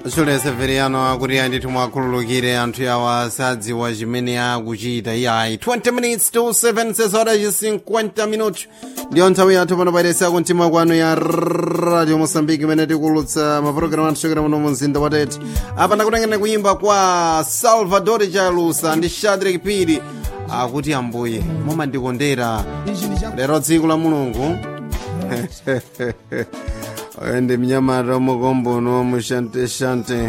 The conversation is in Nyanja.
Julius Severiano akuti andithu mwakhululukire anthu awa sadziwa chimene akuchita iyayi 20 minutes to 7 sesora ci 50 minutos ndiyo nthawi yathu pano pairesa kumtima kwanu ya radio mosambiki imene tikulutsa mapulogalamu anthu chokera muno mu mzinda wa tete apa ndakutengeni kuyimba kwa salvador chalusa ndi shadrack piri akuti ambuye mumandikondera lero tsiku la mulungu oyo ndi mnyamata mukombono mushanteshante